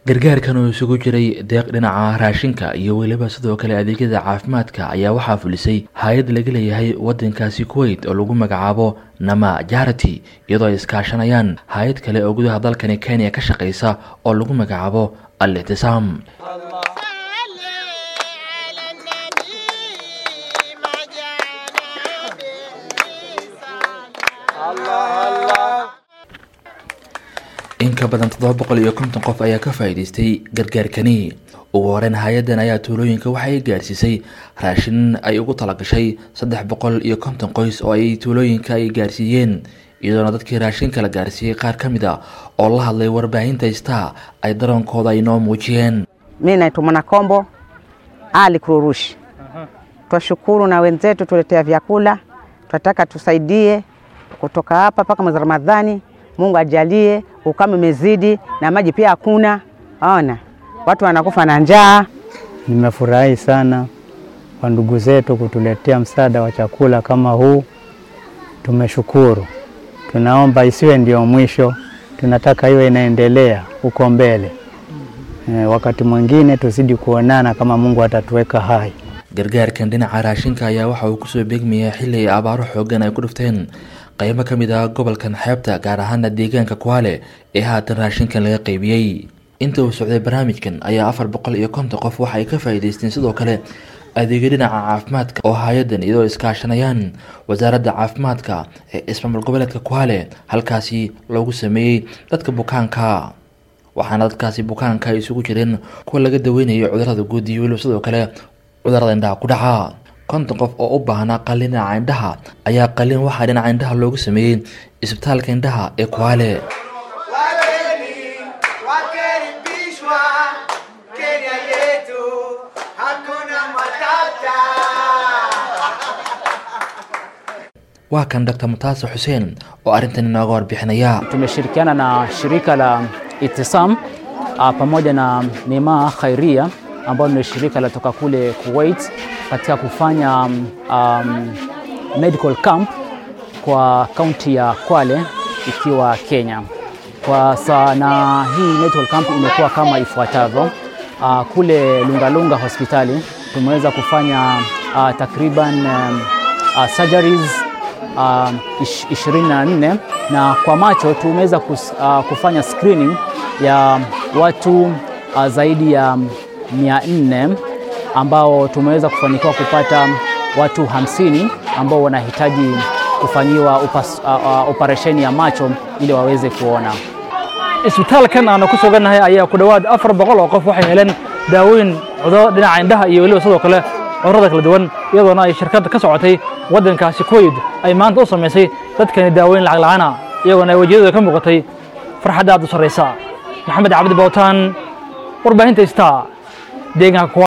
gargaarkan oo isugu jiray deeq dhinaca raashinka iyo weliba sidoo kale adeegyada caafimaadka ayaa waxaa fulisay hay-ad laga leeyahay wadankaasi kuwait oo lagu magacaabo nama jarity iyadoo ay iskaashanayaan hay-ad kale oo gudaha dalkani kenya ka shaqeysa oo lagu magacaabo al ictisaam in ka badan toddoba boqol iyo konton qof ayaa ka faa'iidaystay gargaarkani ugu horeyn hay-addan ayaa tuulooyinka waxay gaarsiisay raashin ay ugu talagashay saddex boqol iyo konton qoys oo ay tuulooyinka ay gaarsiiyeen iyadoona dadkii raashinka la gaarsiiyey qaar ka mid a oo la hadlay warbaahinta star ay daroonkooda ay noo muujiyeen Mi naitwa Mwanakombo Ali Kururushi. Twashukuru na wenzetu tuletea vyakula, tunataka tusaidie kutoka hapa mpaka mwezi Ramadhani. Mungu ajalie, ukame umezidi na maji pia hakuna. Ona watu wanakufa na njaa. Nimefurahi sana kwa ndugu zetu kutuletea msaada wa chakula kama huu. Tumeshukuru, tunaomba isiwe ndio mwisho, tunataka iwe inaendelea huko mbele. E, wakati mwingine tuzidi kuonana kama Mungu atatuweka hai. gargaarkan dhinaca raashinka ayaa waxa uu kusoo beegmayaa xilli ay abaaro xoogan ay ku dhufteen qaybo ka mid ah gobolkan xeebta gaar ahaana deegaanka kuwaale ee haatan raashinkan laga qaybiyey inta uu socday barnaamijkan ayaa afar boqol iyo konton qof waxa ay ka faa'iidaysteen sidoo kale adeegyo dhinaca caafimaadka oo hay-addan iyadoo iskaashanayaan wasaaradda caafimaadka ee ismaamul goboleedka kuwaale halkaasi loogu sameeyey dadka bukaanka waxaana dadkaasi bukaanka ay isugu jireen kuwa laga daweynayo cudurada guud iyo weliba sidoo kale cudurada indhaha ku dhaca konton qof oo u baahnaa qalin dhinaca indhaha ayaa qalin waxaa dhinaca indhaha loogu sameeyey isbitaalka indhaha ee kuwaale Wageni wakaribishwa Kenya yetu, hakuna matata. waa kan dr mutaase xuseen oo arrintan inooga warbixinaya Tumeshirikiana na shirika la Itisam ah, pamoja na Neema Khairia ambao ni shirika la toka kule Kuwait katika kufanya um, medical camp kwa kaunti ya Kwale ikiwa Kenya. Kwa saa na hii medical camp imekuwa kama ifuatavyo. Uh, kule Lungalunga hospitali tumeweza kufanya uh, takriban um, uh, surgeries uh, ish- 24 na kwa macho tumeweza kus, uh, kufanya screening ya watu uh, zaidi ya 400 ambao tumeweza kufanikiwa kupata watu 50 ambao wanahitaji kufanyiwa upas, uh, uh, operesheni ya macho ili waweze kuona. isbitaalkan aanu ku sugannahay ayaa ku dhowaad afar boqol oo qof waxay heleen daawooyin cudurro dhinaca indhaha iyo weliba sidoo kale cudurrada kala duwan iyadoona ay shirkadda ka socotay waddankaasi kuwait ay maanta u samaysay dadkani daawooyin lacag la'aana iyagoona ay wejiyadooda ka muuqatay farxadda aad u sarraysa maxamed cabdi bowtaan warbaahinta star deegaanka Kuala